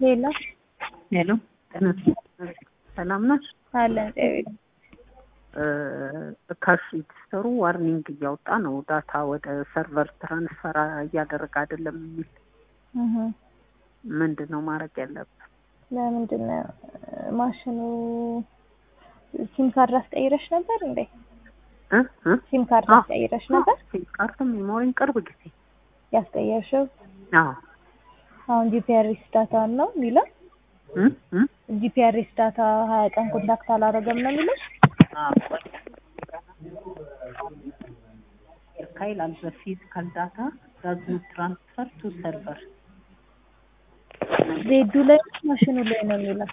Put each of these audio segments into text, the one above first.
ሄሎ ሄሎ ጤና ሰላም ናት? አለን ጤቤት ካሽ ሬጅስተሩ ዋርኒንግ እያወጣ ነው። ዳታ ወደ ሰርቨር ትራንስፈር እያደረገ አይደለም የሚል ምንድን ነው ማድረግ ያለብን? ለምንድን ነው ማሽኑ ሲም ካርድ አስቀይረሽ ነበር እንዴ? እ እ ሲም ካርድ አዎ። አስቀይረሽ ነበር? ሲም ካርድም ሜሞሪን ቅርብ ጊዜ ያስቀየርሽው አዎ አሁን ጂፒአርኤስ ዳታ ነው የሚለው። እ እ ጂፒአርኤስ ዳታ ሀያ ቀን ኮንታክት አላደረገም ነው የሚለው። ይላል በፊዚካል ዳታ ዳዝ ትራንስፈር ቱ ሰርቨር ዜዱ ላይ ማሽኑ ላይ ነው የሚለው።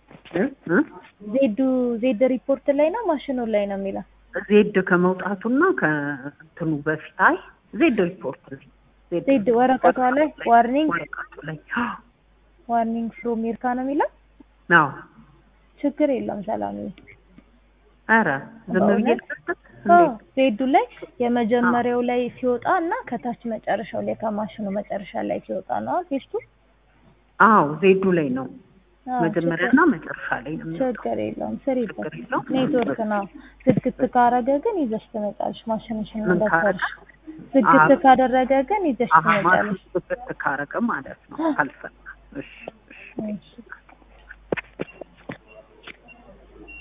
ዜዱ ዜድ ሪፖርት ላይ ነው ማሽኑ ላይ ነው የሚለው። ዜድ ከመውጣቱና ከእንትኑ በፊት አይ ዜድ ሪፖርት ላይ ዜድ ወረቀቷ ላይ ዋርኒንግ ወረቀቱ ላይ ዋርኒንግ ፍሮም ሜርካ ነው የሚለው። አዎ ችግር የለም ሰላም ኧረ ዝም ብዬ ልስጥት አዎ እንዴ ዜዱ ላይ የመጀመሪያው ላይ ሲወጣ እና ከታች መጨረሻው ላይ ከማሽኑ መጨረሻ ላይ ሲወጣ ነው ቴስቱ። አዎ ዜዱ ላይ ነው አዎ፣ መጀመሪያና መጨረሻ ላይ ነው የሚወጣው። ችግር የለውም ስሪበት። ችግር የለውም። ኔትወርክ ነው። ዝግት ካረገ ግን ይዘሽ ትመጫለሽ። ማሽንሽን ምን እንደሰርሽ ካረገ? ዝግት አዎ። ካደረገ ግን ይዘሽ አሀ ማሽን ትመጫለሽ። ብት ካረገ ማለት ነው ካልፈና እሺ እሺ እሺ